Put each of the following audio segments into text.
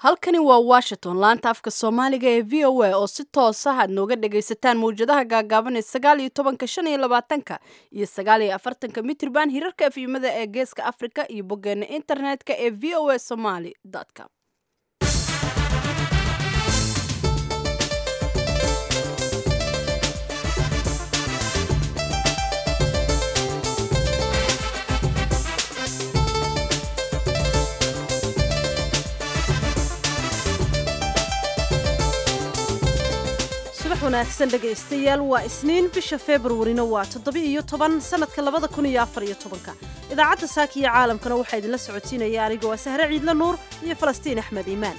halkani waa washington laanta afka soomaaliga ee v o a oo si toosa aad nooga dhagaysataan mawjadaha gaagaaban ee sagaal iyo tobanka shan iyo labaatanka iyo sagaal iyo afartanka mitrban hirarka efyimada ee geeska africa iyo boggeena internetka ee v o a somaly com wanaagsan dhegaystayaal waa isniin bisha februarina waa toddoba-iyo toban sanadka labada kun iyo afar iyo tobanka idaacadda saaka iyo caalamkana waxaa idinla socotiinaya aniga waa sahre ciidla nuur iyo falastiin axmed iimaan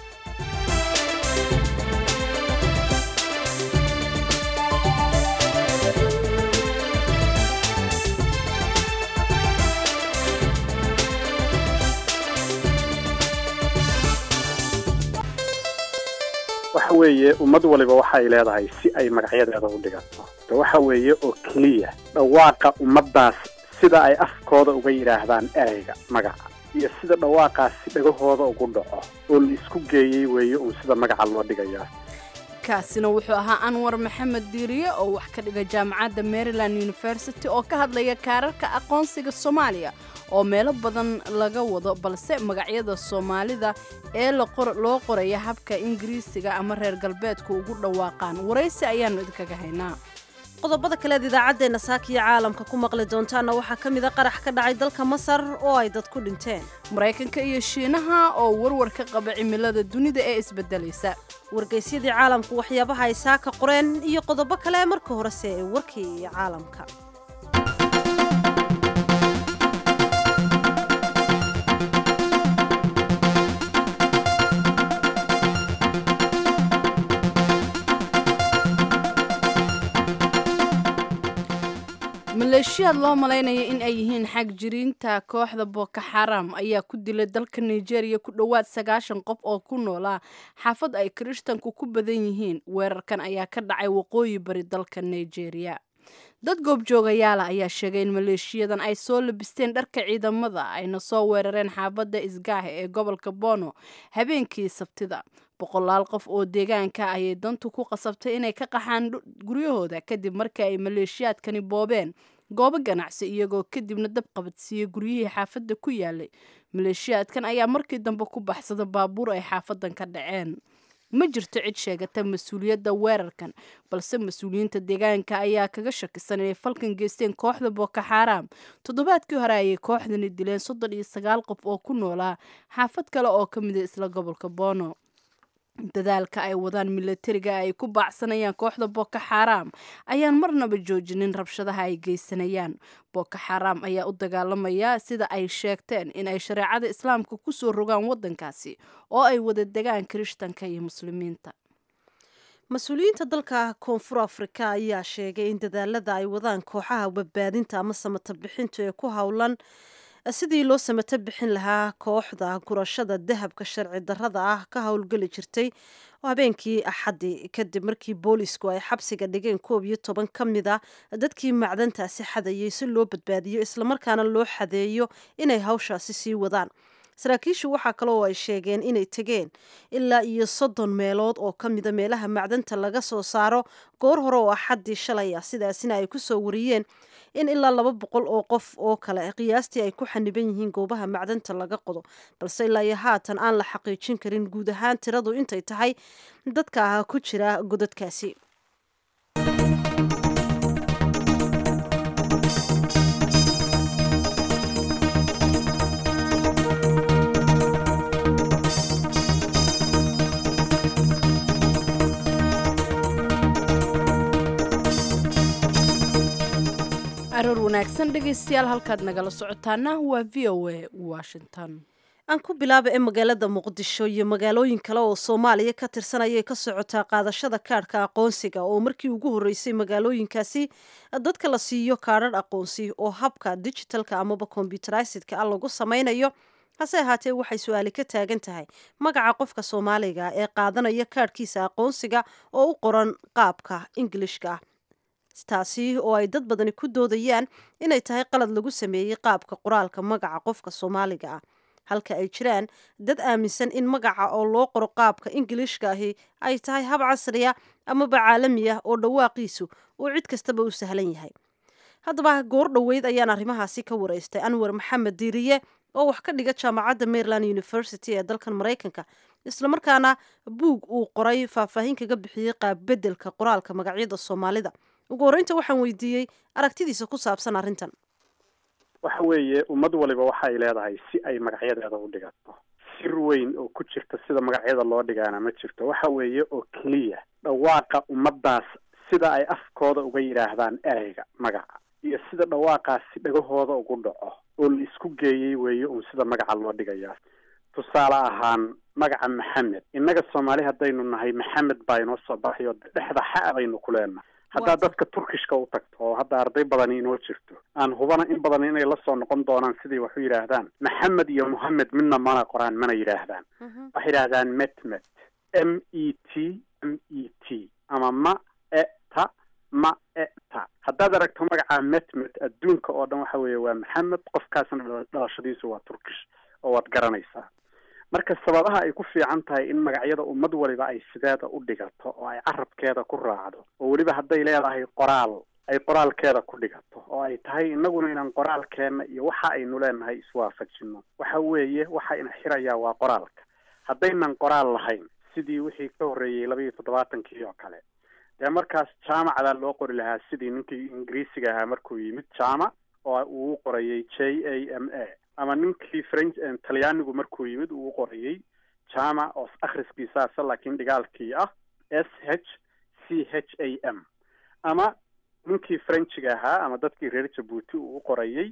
waxa weeye ummad waliba waxay leedahay si ay magacyadeeda u dhigato de waxa weeye oo keliya dhawaaqa ummaddaas sida ay afkooda uga yidhaahdaan ereyga magaca iyo sida dhawaaqaasi dhagahooda ugu dhaco oo la isku geeyey weeye uun sida magaca loo dhigayaa kaasina wuxuu ahaa anwar maxamed diiriye oo wax ka dhiga jaamacadda maryland university oo ka hadlaya kaararka aqoonsiga soomaaliya oo meelo badan laga wado balse magacyada soomaalida ee loo qoraya habka ingiriisiga ama reer galbeedku ugu dhawaaqaan waraysi ayaannu idinkaga haynaa qodobada kaleed idaacaddeenna saakiyo caalamka ku maqli doontaana waxaa ka mid a qarax ka dhacay dalka masar oo ay dad ku dhinteen maraykanka iyo shiinaha oo warwar ka qaba cimilada dunida ee isbedelaysa wargaysyadii caalamku waxyaabaha ay saaka qoreen iyo qodobo kale marka horese ee warkii caalamka maleeshiyaad loo malaynaya in ay yihiin xag jiriinta kooxda boko xaram ayaa ku dilay dalka nigeria ku dhowaad sagaashan qof oo ku noolaa xaafad ay kirishtanku ku badan yihiin weerarkan ayaa ka dhacay waqooyi bari dalka nigeria dad goobjoogayaala ayaa sheegay in maleeshiyadan ay soo labisteen dharka ciidamada ayna soo weerareen xaafadda isgaahe ee gobolka bono habeenkii sabtida boqolaal qof oo deegaanka ayay dantu ku qasabtay inay ka qaxaan guryahooda kadib markii ay maleeshiyaadkani boobeen goobo ganacsi iyagoo kadibna dab qabadsiiyey guryihii xaafadda ku yaalay maleeshiyaadkan ayaa markii dambe ku baxsada baabuur ay xaafadan ka dhaceen ma jirto cid sheegata mas-uuliyadda weerarkan balse mas-uuliyiinta deegaanka ayaa kaga shakisan inay falkan geysteen kooxda boko xaram toddobaadkii hore ayay kooxdani dileen soddon iyo sagaal qof oo ku noolaa xaafad kale oo ka mida isla gobolka bono dadaalka ay wadaan milatariga ay ku baacsanayaan kooxda boko xaram ayaan marnaba joojinin rabshadaha ay geysanayaan boko xaram ayaa u dagaalamaya sida ay sheegteen in ay shareecada islaamka kusoo rogaan wadankaasi oo ay wada degaan kirishtanka iyo muslimiinta mas-uuliyiinta dalka koonfur afrika ayaa sheegay in dadaalada ay wadaan kooxaha badbaadinta ama samata bixintu ee ku howlan sidii loo samato bixin lahaa kooxda gurashada dahabka sharci darrada ah ka howlgeli jirtay habeenkii axaddi kadib markii boolisku ay xabsiga dhigeen koob iyo toban ka mid a dadkii macdantaasi xadayay si loo badbaadiyo islamarkaana loo xadeeyo inay hawshaasi sii wadaan saraakiishu waxaa kale oo ay sheegeen inay tegeen ilaa iyo soddon meelood oo ka mida meelaha macdanta laga soo saaro goor hore oo axaddii shalay ah sidaasina ay kusoo wariyeen in ilaa laba boqol oo qof oo kale qiyaastii ay ku xaniban yihiin goobaha macdanta laga qodo balse ilaa iyo haatan aan la xaqiijin karin guud ahaan tiradu intay tahay dadka ah ku jira godadkaasi aroor wanaagsan dhegaystayaal halkaad nagala socotaana waa v o a washington aan ku bilaaba ee magaalada muqdisho iyo magaalooyin kale oo soomaaliya ka tirsan ayay ka socotaa qaadashada kaadhka aqoonsiga oo markii ugu horreysay magaalooyinkaasi dadka la siiyo kaadhadh aqoonsi oo habka digitalka amaba kombyutaraysidka ah lagu samaynayo hase ahaatee waxay su-aali ka taagan tahay magaca qofka soomaaliga ee qaadanaya kaadhkiisa aqoonsiga oo u qoran qaabka ingilishka ah taasi oo ay dad badani ku doodayaan inay tahay qalad lagu sameeyey qaabka qoraalka magaca qofka soomaaliga ah halka ay jiraan dad aaminsan in magaca oo loo qoro qaabka ingiliishka ahi ay tahay hab casriya amaba caalami ah oo dhawaaqiisu uu cid kastaba u sahlan yahay haddaba goor dhoweyd ayaan arrimahaasi ka waraystay anwar maxamed diiriye oo wax ka dhiga jaamacadda maryland university ee dalkan maraykanka islamarkaana buug uu qoray faahfaahin kaga bixiyey qaabbedelka qoraalka magacyada soomaalida ugu horreynta waxaan weydiiyey aragtidiisa ku saabsan arrintan waxa weeye ummad waliba waxay leedahay si ay magacyadeeda u dhigato sir weyn oo ku jirta sida magacyada loo dhigaana ma jirto waxa weeye oo keliya dhawaaqa ummaddaas sida ay afkooda uga yidhaahdaan ereyga magaca iyo sida dhawaaqaasi dhagahooda ugu dhaco oo la isku geeyey weeye uun sida magaca loo dhigayaa tusaale ahaan magaca maxamed innaga soomaali haddaynu nahay maxamed baa inoo soo baxayo dhexda xa baynu ku leenahay haddaad dadka turkishka u tagto oo hadda arday badani inoo jirto aan hubana in badan inay la soo noqon doonaan sidii wax u yidhaahdaan maxamed iyo mohamed midna mana qoraan mana yidhaahdaan waxay yidhaahdaan metmet m e t m e t ama ma e ta ma e ta haddaad aragto magaca metmet adduunka oo dhan waxa weeye waa maxamed qofkaasna dhalashadiisu waa turkish oo waad garanaysaa marka sababaha ay ku fiican tahay in magacyada ummad waliba ay sideeda u dhigato oo ay carabkeeda ku raacdo oo weliba hadday leedahay qoraal ay qoraalkeeda ku dhigato oo ay tahay innaguna inaan qoraalkeenna iyo waxa aynu leenahay iswaafajino waxa weeye waxa ina xirayaa waa qoraalka haddaynan qoraal lahayn sidii wixii ka horreeyey laba iyo toddobaatankii oo kale dee markaas jaamacdaa loo qori lahaa sidii ninkii ingiriisiga ahaa markuu yimid jaamac oo uu u qorayay j a m a ama ninkii french talyaanigu markuu yimid uu u qorayay jamac oo akhriskiisaasa laakiin dhigaalkii ah s h c h a m ama ninkii frenchiga ahaa ama dadkii reer jabuuti uu u qorayay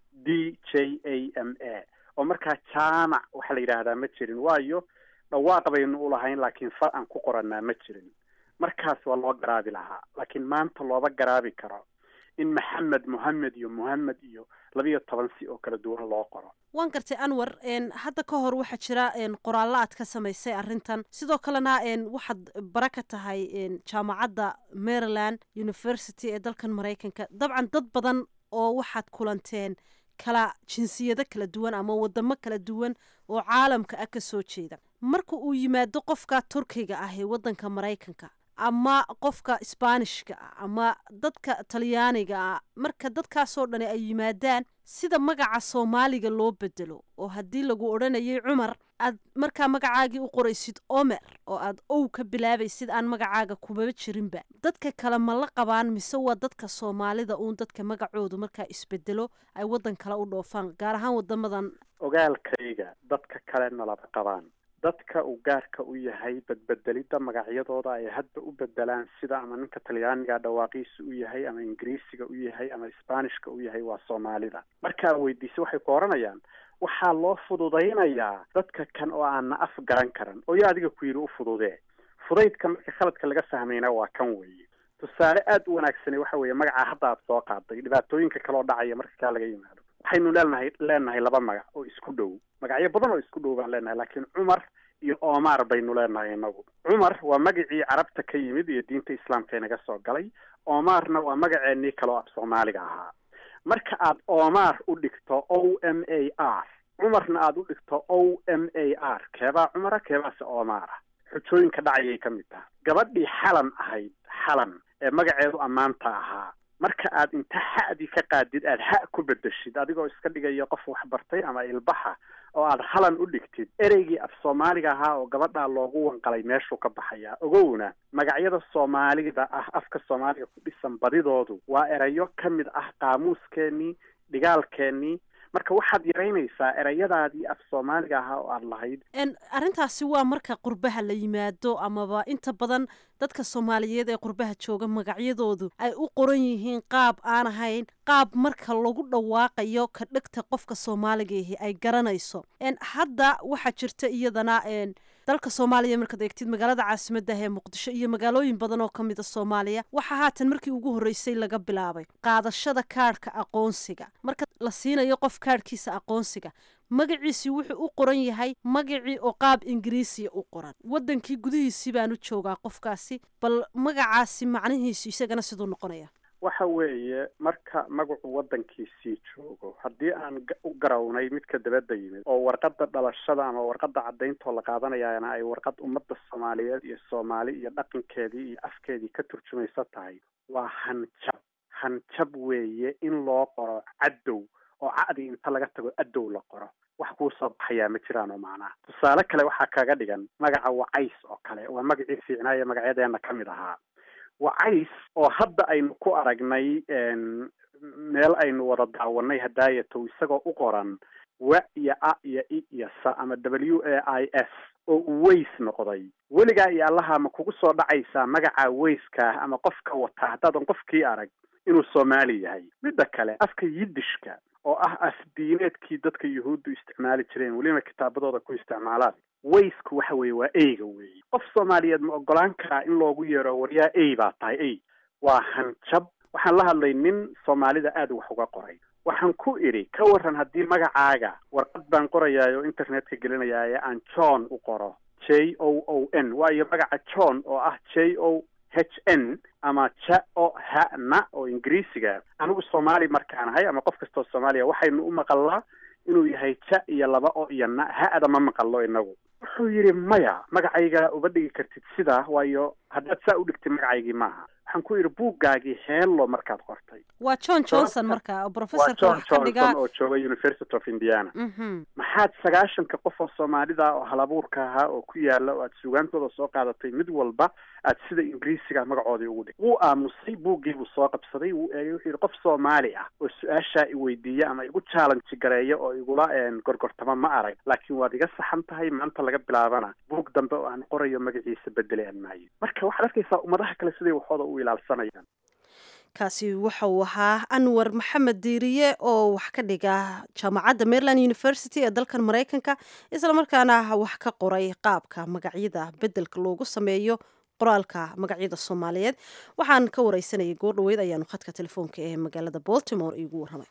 d j a m a oo markaa jaamac waxaa la yidhaahdaa ma jirin waayo dhawaaq baynu u lahayn laakiin far aan ku qoranaa ma jirin markaas waa loo garaabi lahaa laakiin maanta looba garaabi karo in maxamed mohamed iyo mohamed iyo labiyo toban si oo kala duwan loo qoro waan gartay anwar hadda ka hor waxaa jira qoraallo aad ka samaysay arrintan sidoo kalena waxaad bara ka tahay jaamacadda maryland university ee dalkan maraykanka dabcan dad badan oo waxaad kulanteen kala jinsiyado kala duwan ama wadamo kala duwan oo caalamka ah ka soo jeeda marka uu yimaado qofka turkiga ah ee waddanka maraykanka ama qofka sbaanishka ah ama dadka talyaaniga ah marka dadkaasoo dhani ay yimaadaan sida magaca soomaaliga loo bedelo oo haddii lagu odhanayay cumar aad markaa magacaagii u qoraysid omer oo aad ow ka bilaabaysid aan magacaaga kumaba jirinba dadka kale ma la qabaan mise waa dadka soomaalida uun dadka magacoodu markaa isbedelo ay waddan kale u dhoofaan gaar ahaan wadamadan ogaalkayga dadka kalena laba qabaan dadka uu gaarka u yahay badbedelidda magacyadooda ay hadda u bedelaan sida ama ninka talyaaniga dhawaaqiisa u yahay ama ingiriisiga u yahay ama sbaanishka u yahay waa soomaalida markaa weydiisa waxay ku odhanayaan waxaa loo fududaynayaa dadka kan oo aanna af garan karan oo yaa adiga ku yidhi u fududee fudaydka marka khaladka laga fahmayna waa kan weeye tusaale aada u wanaagsani waxa weeye magacaa hadda aad soo qaaday dhibaatooyinka kaloo dhacaya marka kaa laga yimaado waxaynu leenahay leenahay laba magac oo isku dhow magacyo badan oo isku dhow baan leenahay laakiin cumar iyo omar baynu leenahay inagu cumar waa magacii carabta ka yimid iyo diinta islaamka inaga soo galay omarna waa magaceenii kaloo af soomaaliga ahaa marka aad omar u dhigto o m a r cumarna aada u dhigto o m a r keebaa cumara keebaase omara xujooyinka dhacayay ka mid taha gabadhii xalan ahayd xalan ee magaceedu ammaanta ahaa marka aad inta xa'dii ka qaadid aada ha ku bedeshid adigoo iska dhigaya qof waxbartay ama ilbaxa oo aada halan u dhigtid ereygii af soomaaliga ahaa oo gabadhaa loogu wanqalay meeshuu ka baxayaa ogowna magacyada soomaalida ah afka soomaaliga ku dhisan badidoodu waa erayo ka mid ah qaamuuskeenii dhigaalkeenii marka waxaad yaraynaysaa ereyadaadii af soomaaliga ahaa oo aada lahayd arrintaasi waa marka qurbaha la yimaado amaba inta badan dadka soomaaliyeed ee qurbaha jooga magacyadoodu ay u qoran yihiin qaab aan ahayn qaab marka lagu dhawaaqayo ka dhegta qofka soomaaliga ahi ay garanayso hadda waxaa jirta iyadana dalka soomaaliya markaad eegtid magaalada caasimaddah ee muqdisho iyo magaalooyin badan oo ka mida soomaaliya waxaa haatan markii ugu horreysay laga bilaabay qaadashada kaadhka aqoonsiga marka la siinayo qof kaadhkiisa aqoonsiga magaciisii wuxuu u qoran yahay magacii oo qaab ingiriisiya u qoran waddankii gudihiisii baan u joogaa qofkaasi bal magacaasi macnihiisu isagana siduu noqonaya waxa weeye marka magacu waddankiisii joogo haddii aan u garawnay midka dabadda yimid oo warqadda dhalashada ama warqadda cadayntoo la qaadanayaana ay warqad ummadda soomaaliyeed iyo soomaali iyo dhaqankeedii iyo afkeedii ka turjumaysa tahay waa hanjab hanjab weeye in loo qoro cadow oo ca'dii inta laga tago adow la qoro wax kuu soo baxayaa ma jiraan oo macnaha tusaale kale waxaa kaga dhigan magaca wacays oo kale waa magacii fiicnaaye magacyadeena ka mid ahaa wacays oo hadda aynu ku aragnay meel aynu wada daawanay hadaayato isagoo u qoran wa iyo a iyo i iyo sa ama w a i s oo uu ways noqday weligaa iyo allaha ma kugu soo dhacaysaa magaca wayskaah ama qofka wataa haddaadan qofkii arag inuu soomaali yahay midda kale afka yidishka oo ah afdiineedkii dadka yuhuuddu isticmaali jireen weliba kitaabadooda ku isticmaalaan waysku waxa weeye waa eyga weeye qof soomaaliyeed ma ogolaan karaa in loogu yeero waryaa ey baa tahay ey waa hanjab waxaan la hadlay nin soomaalida aada wax uga qoray waxaan ku idhi ka waran haddii magacaaga warqad baan qorayaay oo internetka gelinayaaye aan john u qoro j o o n waayo magaca john oo ah j o h n ama ja o ha na oo ingiriisiga anigu soomaali markaan ahay ama qof kastoo soomaaliya waxaynu u maqalnaa inuu yahay ja iyo laba o iyo na ha-ada ma maqallo inagu wuxuu yidhi maya magacayga uma dhigi kartid sidaa waayo haddaad saa u dhigtid magacaygii maaha waxaan ku yidhi buuggaagii heello markaad qortay waa john johnson marka oo waa professorka john wax ka dhigaa johnson oo jooga university of indiana Mhm. maxaad sagaashanka qof oo soomaalida oo halabuurka ahaa oo ku yaala oo aad sugaantooda soo qaadatay mid walba aad sida ingiriisiga magacoodii ugu dhig wuu aamusay buuggii buu soo qabsaday wuu eegay wuxuu yidhi qof soomaali ah oo su-aashaa i weydiiya ama igu challenge gareeya oo igula een, gorgortama ma arag laakiin waad iga saxan tahay maanta laga bilaabana buug dambe oo aan qorayo magaciisa bedeli aan maayo marka waxaad arkaysaa ummadaha kale siday waxooda u ilaalsanayaan kaasi waxa uu ahaa anwar maxamed diiriye oo wax ka dhiga jaamacadda maryland university ee dalkan maraykanka islamarkaana wax ka qoray qaabka magacyada bedelka loogu sameeyo qoraalka magacyada soomaaliyeed waxaan ka wareysanayay goor dhaweyd ayaanu khadka telefoonka ee magaalada baltimore iigu warramay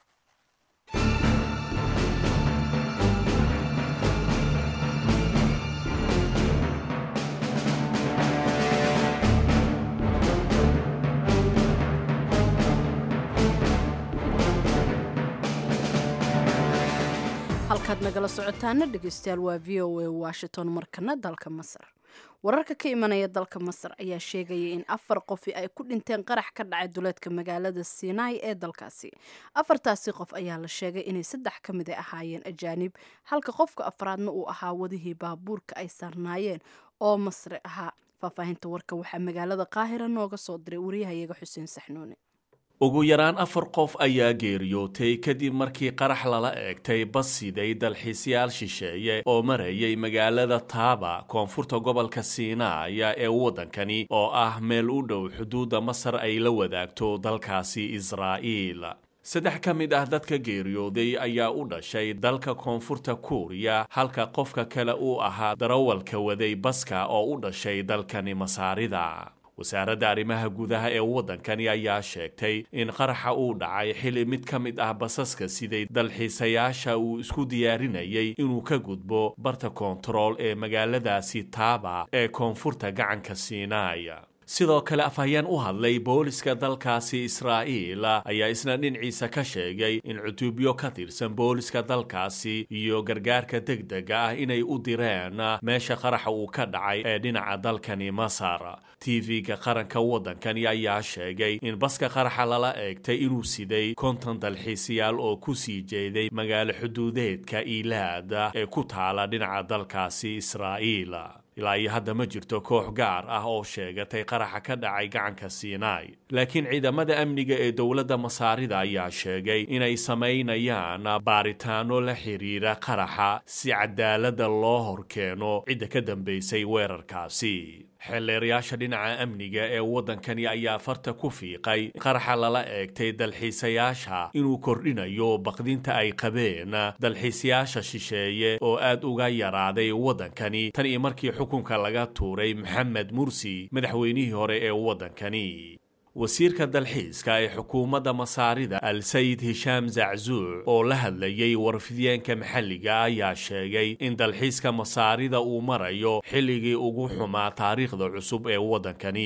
halkaad nagala socotaana dhegeystayaal waa v o a washington markana dalka masar wararka ka imanaya dalka masar ayaa sheegaya in afar qofi ay ku dhinteen qarax ka dhacay duleedka magaalada sinai ee dalkaasi afartaasi qof ayaa la sheegay inay saddex ka mid a ahaayeen ajaanib halka qofka afraadna uu ahaa wadihii baabuurka ay saarnaayeen oo masri ahaa faahfaahinta warka waxaa magaalada qaahira nooga soo diray wariyahayaga xuseen saxnuune ugu yaraan afar qof ayaa geeriyootay kadib markii qarax lala eegtay bas siday dalxiisyaal shisheeye oo marayay magaalada taaba koonfurta gobolka siinaaya ee waddankani oo ah meel u dhow xuduudda masar ay la wadaagto dalkaasi israa'iil saddex ka mid ah dadka geeriyooday ayaa u dhashay dalka koonfurta kuuriya halka qofka kale uu ahaa darawalka waday baska oo u dhashay dalkani masaarida wasaaradda arrimaha gudaha ee waddankani ayaa sheegtay in qaraxa uu dhacay xili mid ka mid ah basaska siday dalxiisayaasha uu isku diyaarinayay inuu ka gudbo barta koontarool ee magaaladaasi taaba ee koonfurta gacanka siinaaya sidoo kale afhayeen u hadlay booliska dalkaasi israa'iil ayaa isna dhinaciisa ka sheegay in cutuubyo ka tirsan booliska dalkaasi iyo gargaarka degdega ah inay u direen meesha qaraxa uu ka dhacay ee dhinaca dalkani masar tv-ga qaranka waddankani ayaa sheegay in baska qaraxa lala eegtay inuu siday konton dalxiisayaal oo ku sii jeeday magaalo xuduudeedka iilaad ee ku taala dhinaca dalkaasi israa'iil ilaa iyo hadda ma jirto koox gaar ah oo sheegatay qaraxa ka dhacay gacanka siinaai laakiin ciidamada amniga ee dowladda masaarida ayaa sheegay inay samaynayaan baaritaano la xiriira qaraxa si cadaaladda loo horkeeno cidda ka dambaysay weerarkaasi xeelleerayaasha dhinaca amniga ee waddankani ayaa farta ku fiiqay qaraxa lala eegtay dalxiisayaasha inuu kordhinayo baqdinta ay qabeen dalxiisayaasha shisheeye oo aad uga yaraaday waddankani tan iyo markii xukunka laga tuuray maxamed mursi madaxweynihii hore ee waddankani wasiirka dalxiiska ee xukuumadda masaarida al sayid hishaam zaczuuc oo la hadlayay warfidyaenka maxalliga ayaa sheegay in dalxiiska masaarida uu marayo xilligii ugu xumaa taariikhda cusub ee waddankani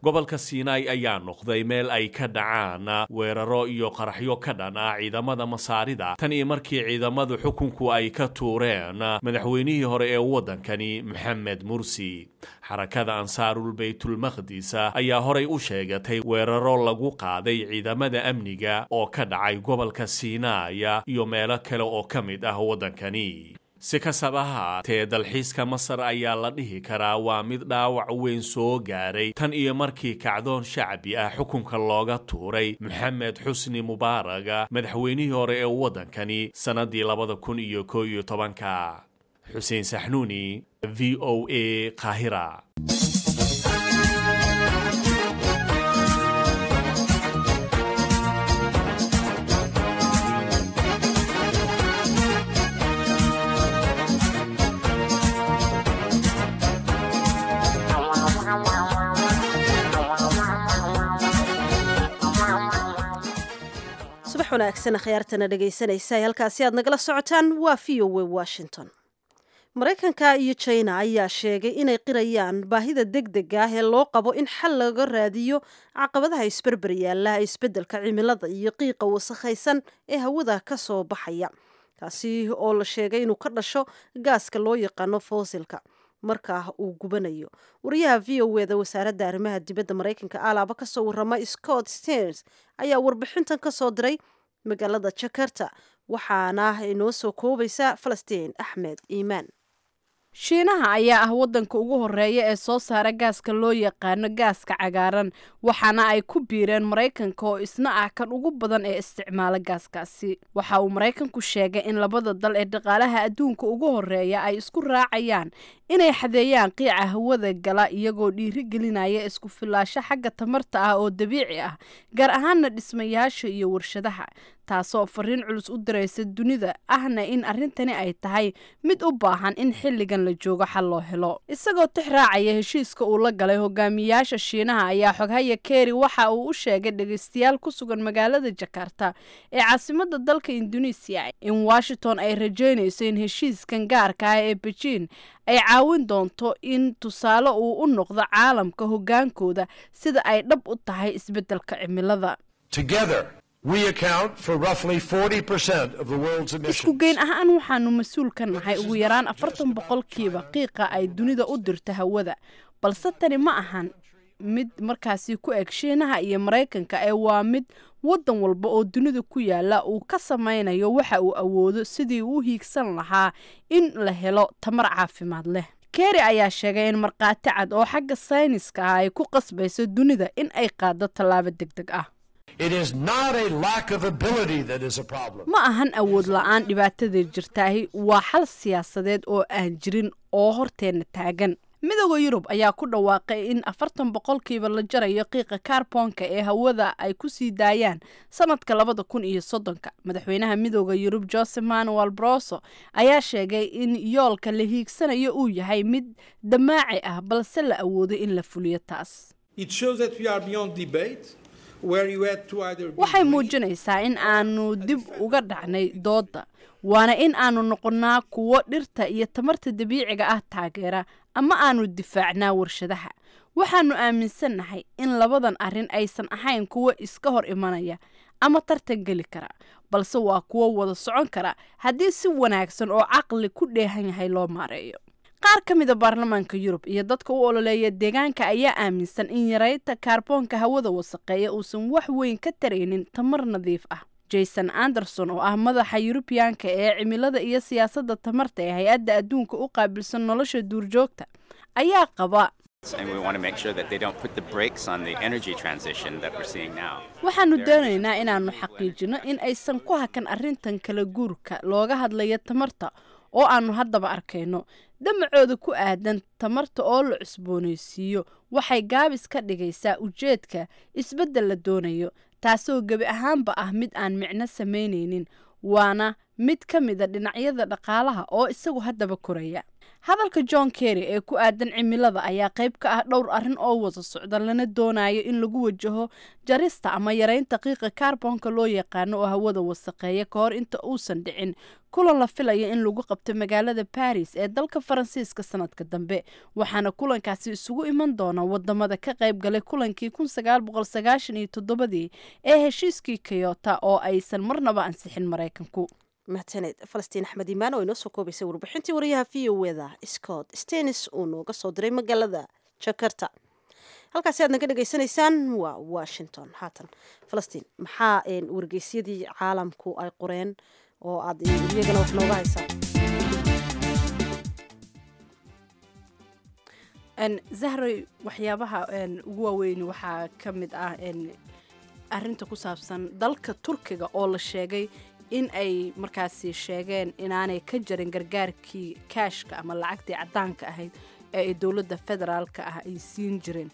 gobolka siinaai ayaa noqday meel ay ka dhacaan weeraro iyo qaraxyo ka dhan ah ciidamada masaarida tan iyo markii ciidamadu xukunku ay ka tuureen madaxweynihii hore ee waddankani moxamed mursi xarakada ansaarul baytulmaqdis ayaa horay u sheegatay weeraro lagu qaaday ciidamada amniga oo ka dhacay gobolka siinaaya iyo meelo kale oo ka mid ah waddankani si kastaba ha haatee dalxiiska masar ayaa la dhihi karaa waa mid dhaawac weyn soo gaaray tan iyo markii kacdoon shacbi ah xukunka looga tuuray moxamed xusni mubaaraga madaxweynihii hore ee waddankani sannaddii labada kun iyo koo iyo tobanka xuseen saxnuuni v o a qaahira subax wanaagsan akhyaartana dhegaysanaysa halkaasi aad nagala socotaan waa v o w washington maraykanka iyo jina ayaa sheegay inay qirayaan baahida deg dega ah ee loo qabo in xal laga raadiyo caqabadaha isberber yaalla isbeddelka cimilada iyo qiiqa wasakhaysan ee hawada ka soo baxaya kaasi oo la sheegay inuu ka dhasho gaaska loo yaqaano foosilka markaa uu gubanayo wariyaha v o eda wasaaradda arrimaha dibadda maraykanka alaaba kasoo warama scott sters ayaa warbixintan ka soo diray magaalada jakarta waxaana inoo soo koobaysa falastiin axmed iimaan shiinaha ayaa ah waddanka ugu horeeya ee soo saara gaaska loo yaqaano gaaska cagaaran waxaana ay ku biireen maraykanka oo isna ah kan ugu badan ee isticmaala gaaskaasi waxa uu maraykanku sheegay in labada dal ee dhaqaalaha adduunka ugu horeeya ay isku raacayaan inay xadeeyaan qiica hawada gala iyagoo dhiiri gelinaya isku filaasho xagga tamarta ah oo dabiici ah gaar ahaana dhismayaasha iyo warshadaha taasoo fariin culus u diraysa dunida ahna in arrintani ay tahay mid u baahan in xilligan la joogo xal loo helo isagoo tix raacaya heshiiska uu la galay hogaamiyaasha shiinaha ayaa xoghaya keri waxa uu u sheegay dhegaystayaal ku sugan magaalada jakarta ee caasimada dalka induneisiya in washington ay rajeynayso in heshiiskan gaarka ah ee bejiin ay caawin doonto in tusaale uu u noqdo caalamka hogaankooda sida ay dhab u tahay isbeddelka cimilada isku geyn ahaan waxaanu mas-uul ka nahay ugu yaraan afartan boqolkiiba qiiqa ay dunida u dirto hawada balse tani ma ahan mid markaasi ku eg shiinaha iyo maraykanka ee waa mid waddan walba oo dunida ku yaala uu ka samaynayo waxa uu awoodo sidii uu hiigsan lahaa in la helo tamar caafimaad leh keri ayaa sheegay in markhaati cad oo xagga sayniska ah ay ku qasbayso dunida in ay qaado tallaabo deg deg ah ma ahan awood la-aan dhibaatada jirtaahi waa xal siyaasadeed oo aan jirin oo horteenna taagan midooda yurub ayaa ku dhawaaqay in afartan boqolkiiba la jarayo qiiqa kaarboonka ee hawada ay ku sii daayaan sanadka labada kun iyo soddonka madaxweynaha midooda yurub joseph manuel broso ayaa sheegay in yoolka la hiigsanayo uu yahay mid damaaci ah balse la awoodo in la fuliyo taas waxay muujinaysaa in aanu dib uga dhacnay doodda waana in aanu noqonnaa kuwo dhirta iyo tamarta dabiiciga ah taageera ama aanu difaacnaa warshadaha waxaanu aaminsannahay in labadan arrin aysan ahayn kuwo iska hor imanaya ama tartan geli kara balse waa kuwo wada socon kara haddii si wanaagsan oo caqli ku dheehan yahay loo maareeyo qaar ka mida baarlamaanka yurub iyo dadka u ololeeya deegaanka ayaa aaminsan in yaraynta kaarboonka hawada wasaqeeya uusan wax weyn ka taraynin tamar nadiif ah jason anderson oo ah madaxa yurubiyaanka ee cimilada iyo siyaasadda tamarta ee hay-adda adduunka u qaabilsan nolosha duurjoogta ayaa qaba waxaanu doonaynaa inaannu xaqiijino in aysan ku hakan arrintan kala guurka looga hadlayo tamarta oo aanu haddaba arkayno damacooda ku aadan tamarta oo la cusboonaysiiyo waxay gaabis ka dhigaysaa ujeedka isbeddel la doonayo taasoo gebi ahaanba ah mid aan micno samaynaynin waana mid ka mida dhinacyada dhaqaalaha oo isagu haddaba koraya hadalka john kerry ee ku aadan cimilada ayaa qayb ka ah dhowr arrin oo wada socda lana doonayo in lagu wajaho jarista ama yareynta qiiqa kaarboonka loo yaqaano oo hawada wasaqeeya ka hor inta uusan dhicin kulan la filaya in lagu qabto magaalada baris ee dalka faransiiska sanadka dambe waxaana kulankaasi isugu iman doona wadamada ka qayb galay kulankii kun sagaal boqol sagaashan iyo toddobadii ee heshiiskii kayota oo aysan marnaba ansixin maraykanku mahadsaned falastiin axmed imaan oo inoo soo koobaysay warbixintii wariyaha v o eda scott stenis uu nooga soo diray magaalada jakarta halkaasi aad naga dhegaysanaysaan waa washington haatan falastiin maxaa wargeysyadii caalamku ay qoreen oo aad iyagana wax nooga haysaa zahroy waxyaabaha ugu waaweyn waxaa ka mid ah arinta ku saabsan dalka turkiga oo la sheegay in ay markaasi sheegeen inaanay ka jarin gargaarkii kaashka ama lacagtii caddaanka ahayd ee ay dowladda federaalka ah ay siin jireen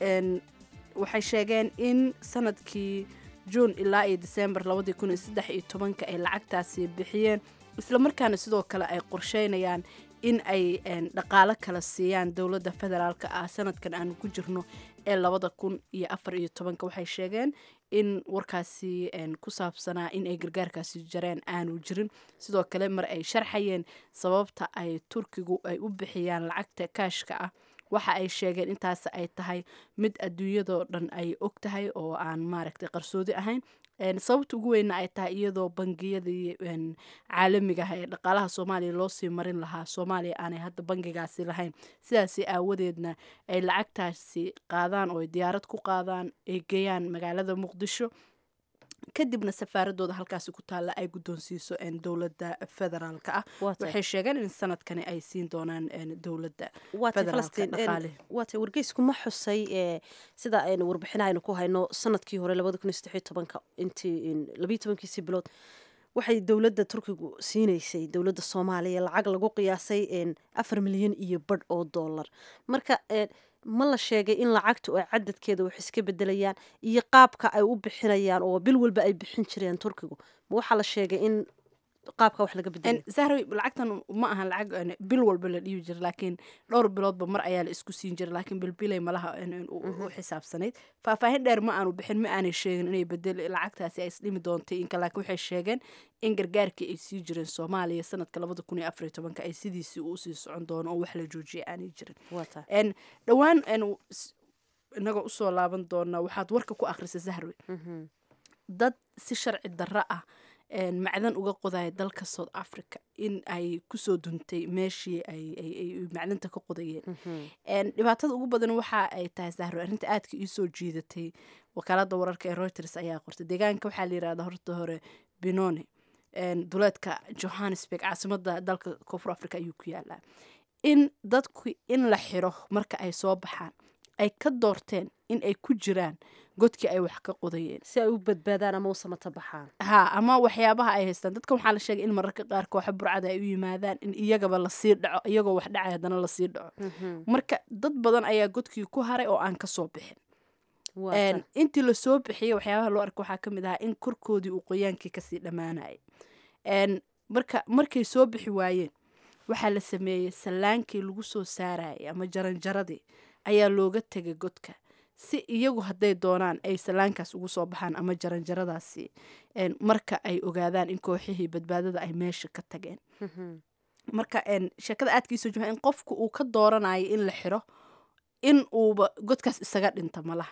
waxay sheegeen in sanadkii juun ilaa iyo december labadii kun iyo saddex iyo tobanka ay lacagtaasi bixiyeen islamarkaana sidoo kale ay qorsheynayaan in ay dhaqaalo kala siiyaan dowladda federaalka ah sanadkan aanu ku jirno ee labada kun iyo afar iyo tobanka waxay sheegeen in warkaasi ku saabsanaa in ay gargaarkaasi jareen aanu jirin sidoo kale mar ay sharxayeen sababta ay turkigu ay u bixiyaan lacagta kaashka ah waxa ay sheegeen intaas ay tahay mid adduunyadoo dhan ay og tahay oo aan maaragtay qarsoodi ahayn sababta ugu weyna ay tahay iyadoo bangiyadii caalamiga ah ee dhaqaalaha soomaaliya loo sii marin lahaa soomaaliya aanay hadda bangigaasi lahayn sidaasi aawadeedna ay lacagtaasi qaadaan oo ay diyaarad ku qaadaan ay geeyaan magaalada muqdisho kadibna safaaradooda halkaasi ku taalla ay guddoonsiiso dowladda federaalka ah waxay sheegeen in sanadkani ay siin doonaan dowladda waatay wargeysku ma xusay sida aynu warbixina aynu ku hayno sanadkii hore labada kun iyo saddexiyo tobanka intii labiyo tobankiisii bilood waxay dowladda turkigu siinaysay dowladda soomaaliya lacag lagu qiyaasay afar milyan iyo badh oo dollar marka ma la sheegay in lacagtu ay cadadkeeda wax iska bedelayaan iyo qaabka ay u bixinayaan oo bil walba ay bixin jireen turkigu ma waxaa la sheegay in qaabka wax laga bedelay zahra lacagtan ma aha lacag bil walba la dhiibi jira laakiin dhowr biloodba mar ayaa la isku siin jira laakiin bilbilay malaha u xisaabsanayd faahfaahin dheer ma aanu bixin ma aanay sheegin inay bedel lacagtaasi ay isdhimi doontay inka laakiin waxay sheegeen in gargaarkii ay sii jireen soomaaliya sanadka labada kun iyo afar iyo tobanka ay sidiisii usii socon doono oo wax la joojiyay aanay jirin dhowaan inagoo usoo laaban doona waxaad warka ku akhrisa zahrowe dad si sharci darro ah macdan uga qodaya dalka south africa in ay kusoo duntay meeshii ay macdanta ka qodayeen dhibaatada ugu badan waxa ay tahay sahro arrinta aadka iisoo jiidatay wakaalada wararka ee reuters ayaa qortay deegaanka waxaa la yirahdaa horta hore benone duleedka johannesburg caasimada dalka koonfur africa ayuu ku yaalaa in dadku in la xiro marka ay soo baxaan ay ka doorteen in ay ku jiraan godkii ay wax ka qodayeen si ay u badbaadaan ama u samata baxaan ha ama waxyaabaha ay haystaan dadkan waxaa la sheegay in mararka qaar kooxa burcada ay u yimaadaan in iyagaba lasii dhaco iyagoo wax dhacay haddana lasii dhaco marka dad badan ayaa godkii ku haray oo aan kasoo bixin intii lasoo bixiyay waxyaabaha loo arka waxaa ka mid ahaa in korkoodii uu qoyaankii kasii dhammaanayay marka markay soo bixi waayeen waxaa la sameeyey sallaankii lagu soo saarayay ama jaranjaradii ayaa looga tegay godka si iyagu hadday doonaan ay sallaankaas ugu soo baxaan ama jaranjaradaasi marka ay ogaadaan in kooxihii badbaadada ay meesha ka tageen marka sheekada aadkiisoo jima in qofku uu ka dooranayo in la xiro in uuba godkaas isaga dhinta malaha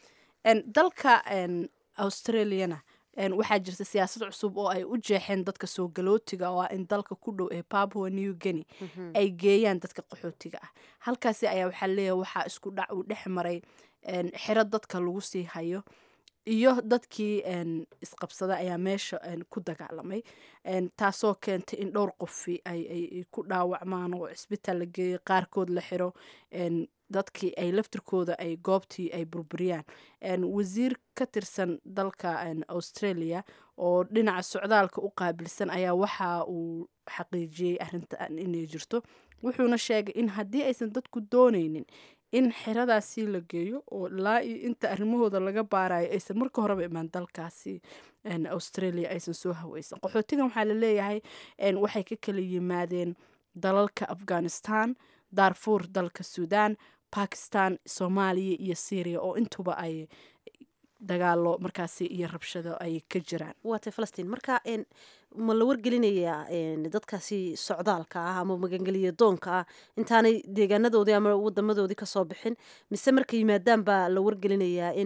dalka australiana waxaa jirta siyaasad cusub oo ay u jeexeen dadka soo galootiga oo in dalka ku dhow ee papua new guinea ay geeyaan dadka qaxootiga ah halkaasi ayaa waxaa leeyahay waxaa isku dhac uu dhex maray xero dadka lagu sii hayo iyo dadkii isqabsada ayaa meesha ku dagaalamay taasoo keentay in dhowr qofi ay ku dhaawacmaan oo cisbitaal la geeyo qaarkood la xiro dadkii ay laftirkooda ay goobtii ay burburiyaan wasiir ka tirsan dalka australia oo dhinaca socdaalka u qaabilsan ayaa waxa uu xaqiijiyey arrintan inay jirto wuxuuna sheegay in haddii aysan dadku dooneynin in xeradaasi la geeyo oo ilaa iyo inta arrimahooda laga baarayo aysan marka horeba imaan dalkaasi australia aysan soo haweysan qaxootigan waxaa la leeyahay waxay ka kala yimaadeen dalalka afghanistan darfur dalka sudan bakistan soomaaliya iyo syria oo intuba ay dagaalo markaasi iyo rabshado ay ka jiraan waatay falastiin marka ma la wargelinayaa dadkaasi socdaalka ah ama magangeliya doonka ah intaanay deegaanadoodii ama wadamadoodii kasoo bixin mise markay yimaadaan baa la wargelinayaa in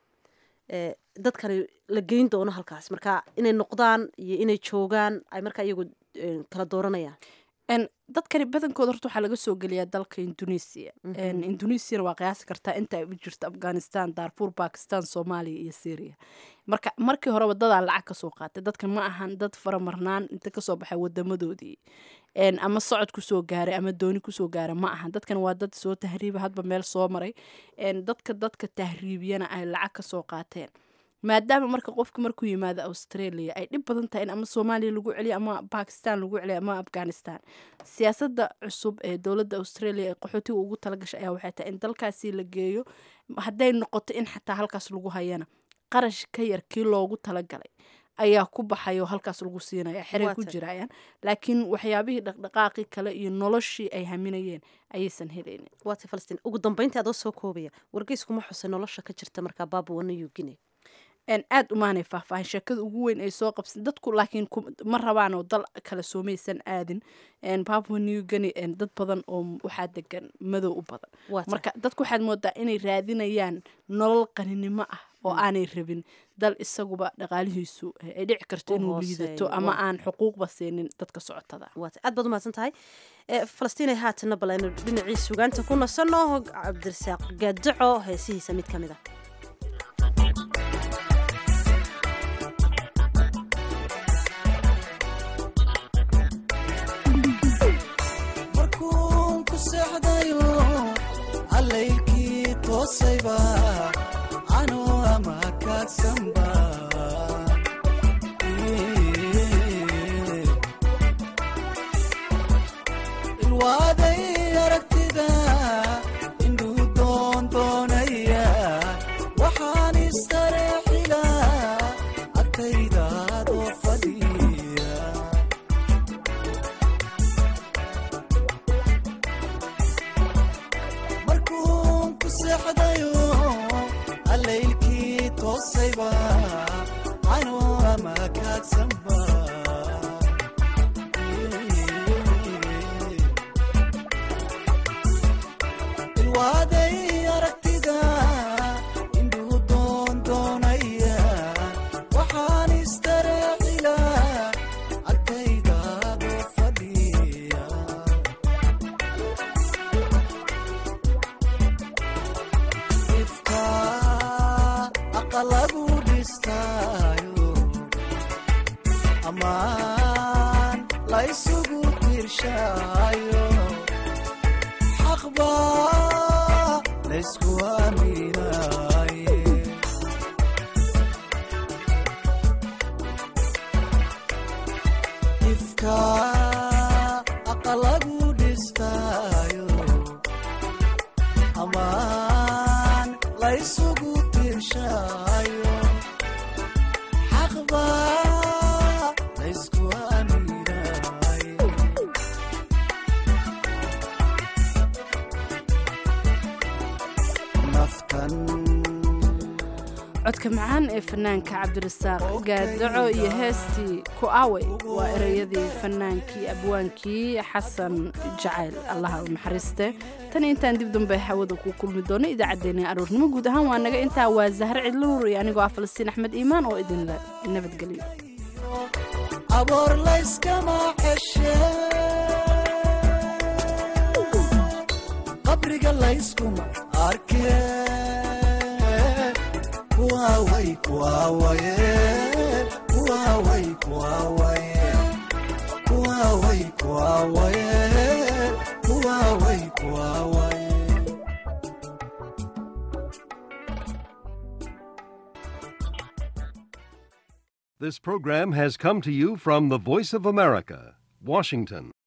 dadkani la geyn doono halkaas marka inay noqdaan iyo inay joogaan ay markaa iyagu kala dooranayaan dadkani badankooda horta waxaa laga soo geliyaa dalka indonesia indonesiana waa qiyaasi kartaa inta ay u jirto afghanistan darfur bakistan soomaaliya iyo syria marka markii horeba dadaa lacag kasoo qaatay dadkan ma ahan dad faramarnaan inta kasoo baxay wadamadoodii ama socod kusoo gaaray ama dooni kusoo gaaray ma ahan dadkan waa dad soo tahriiba hadba meel soo maray dadka dadka tahriibiyana ay lacag kasoo qaateen maadaama marka qofka markuu yimaado australia ay dhib badan tahay in ama soomaaliya lagu celiyo ama bakistan lagu celiyo ama afghanistan siyaasada cusub ee dowladda australia ee qaxootiga ugu talagashay ayaa waxay tahay in dalkaasi la geeyo hadday noqoto in xataa halkaas lagu hayana qarash ka yar kii loogu talagalay ayaa ku baxayo halkaas lagu siinaya xeray ku jirayaan laakiin waxyaabihii dhaqdhaqaaqii kale iyo noloshii ay haminayeen ayaysan helaynin waatay falastiin ugu dambeyntii adoo soo koobaya wargeyskuma xusay nolosha ka jirta markaa baabua new guinea aada umaanay faahfaahin sheekada ugu weyn ay soo qabsan dadku laakiin ma rabaanoo dal kale soomaysan aadin papua new guinea dad badan oo waxaa degan madow u badan marka dadku waxaad moodaa inay raadinayaan nolol qaninimo ah oo aanay rabin dal isaguba dhaqaalihiisu ay dhici karto inuu liidato ama aan xuquuqba siinin dadka socotada aad baad umahadsan tahay falastiinay haatana bal aynu dhinacii sugaanta ku nasanno cabdirasaaq gaadaco heesihiisa mid ka mid a ilwaaday aragtida indhuu doon doonaya waxaan istareexila agtaydaadoo fadhiya markuun ku seexdayo allaylkii toosayba anoo ama kaagsanba ilwaaday aragtida indhuu doon doonaya waxaan istareexila agtaydaadoo fadhiya ifka aqalagu dhistaayo ammaan la ysugu tirshaayo xaqba laysku aaminaye ifka aqalagu dhistaayo amaan laysugu tirshaayo xaqba laysku aaminaye naftan codka macaan ee fanaanka cabdirasaaq gaadaco iyo heestii ku awey waa ereyadii fanaankii abwaankii xasan jacayl allaha u naxariiste tan intaan dib dambe hawada ku kulmi doono idaacaddeenna aroornimo guud ahaan waa naga intaa waa zahre cidluur iyo anigoo ah falastiin axmed iimaan oo idinle nabadgelyo aboor layskama xeshe qabriga layskuma arke kuwaaway kuwaawaye kuwaaway kuwaawaye kuwaaway kuwaawaye kuwaaway kuwaawaye This program has come to you from the Voice of America, Washington.